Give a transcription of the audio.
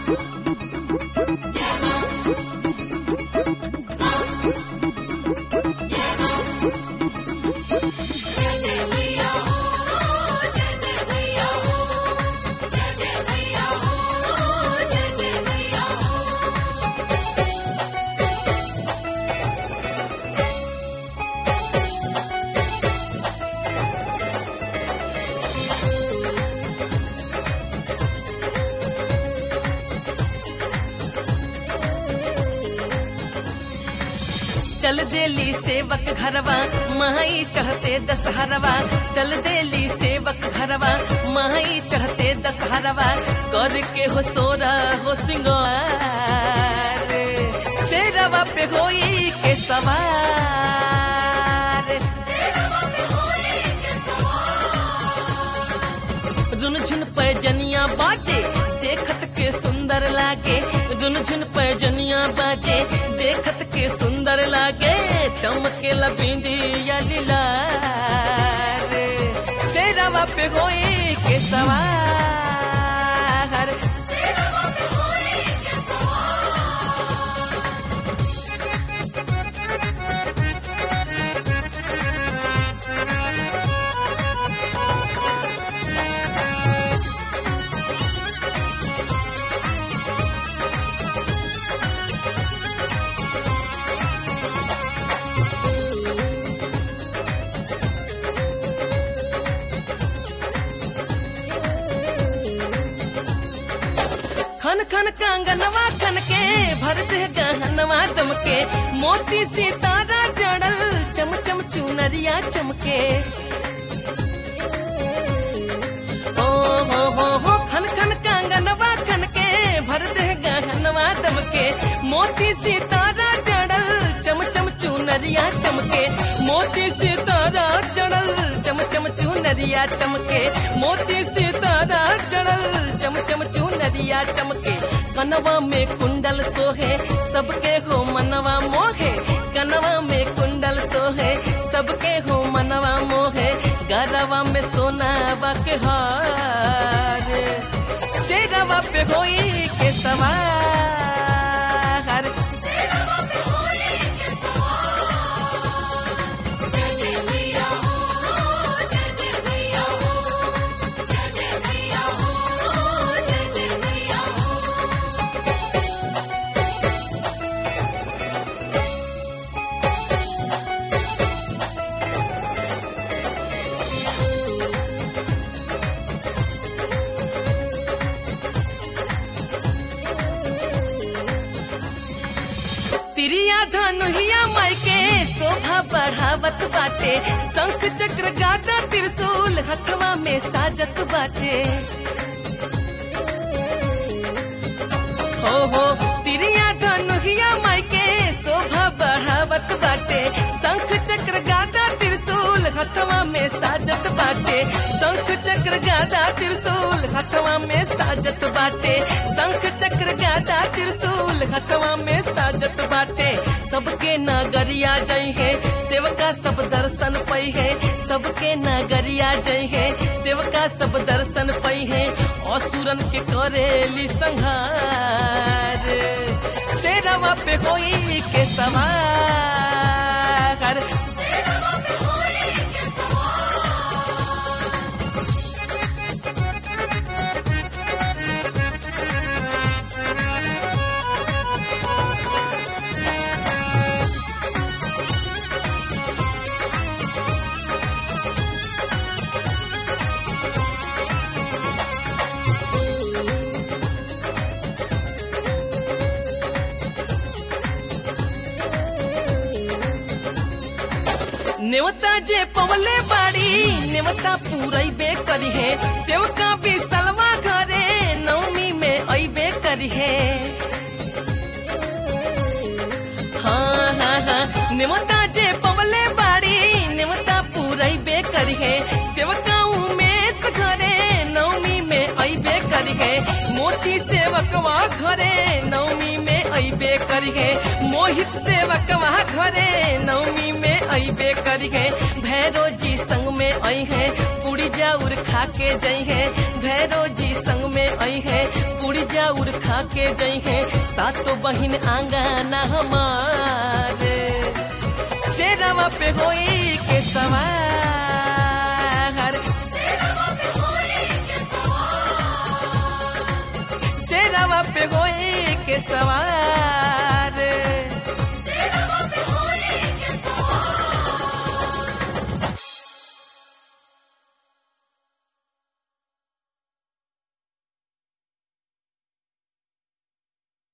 चल देली सेवक घरवा माई चढ़ते दशहरवा चल देली सेवक घरवा माई चढ़ते दशहरवा कर के हो सोरा हो सिंगार तेरवा पे होई के सवार रुन झुन पैजनिया बाजे देखत के सुंदर लागे रुन झुन पैजनिया बाजे देखत के सुंदर लागे चमके बिंदिया लीला तेरवा पे होई के सवार खन खन कंगनवा खन के भर दे गहनवा दमके मोती सितारा जड़ल चम चम चुनरिया चमके ओ हो हो हो खन खन कंगनवा खन के भर दे गहनवा दमके मोती सितारा जड़ल चम चम चुनरिया चमके मोती सितारा जड़ल चम चम चुनरिया चमके मोती सितारा जड़ल चम चम चुनरिया चमके कनवा में कुंडल सोहे सबके हो मनवा मोहे कनवा में कुंडल सोहे सबके हो मनवा मोहे गरवा में सोना के हार तेरवा पे होई के सवार तिरिया धनुहिया माई के शोभा बढ़ावत बाटे शंख चक्र गादा त्रिशूल हथवा में साजत बाटे हो हो तिरिया धनुहिया माई के शोभा बढ़ावत बाटे शंख चक्र गादा त्रिशूल हथवा में साजत बाटे शंख चक्र गादा त्रिशूल हथवा में साजत बाटे शंख चक्र गादा त्रिशूल हथवा में साजत बाटे सबके नगरिया जई है सेवका सब दर्शन पई है सबके नगरिया जई है सेवका सब दर्शन पई है असुरन के करेली संहार तेरवा पे होई के सवार नेवता जे पवले बाड़ी नेवता पूरैबे करी है सेवका भी सलवा घरे नवमी में अइबे करी है हाँ हाँ हाँ नेवता जे पवले बाड़ी नेवता पूरैबे करी है सेवका उमेश घरे नवमी में अइबे करी है मोती सेवकवा घरे नवमी में अबे करिहे मोहित सेवकवा घरे नवमी में अबे करिहे भैरो जी संग में आई है पूरी जाउर खा के जई है भैरो जी संग में आई है पूरी जाउर खा के जई है सातो बहिन आंगना हमारे शेरवा पे होई के सवार शेरवा पे होई के सवार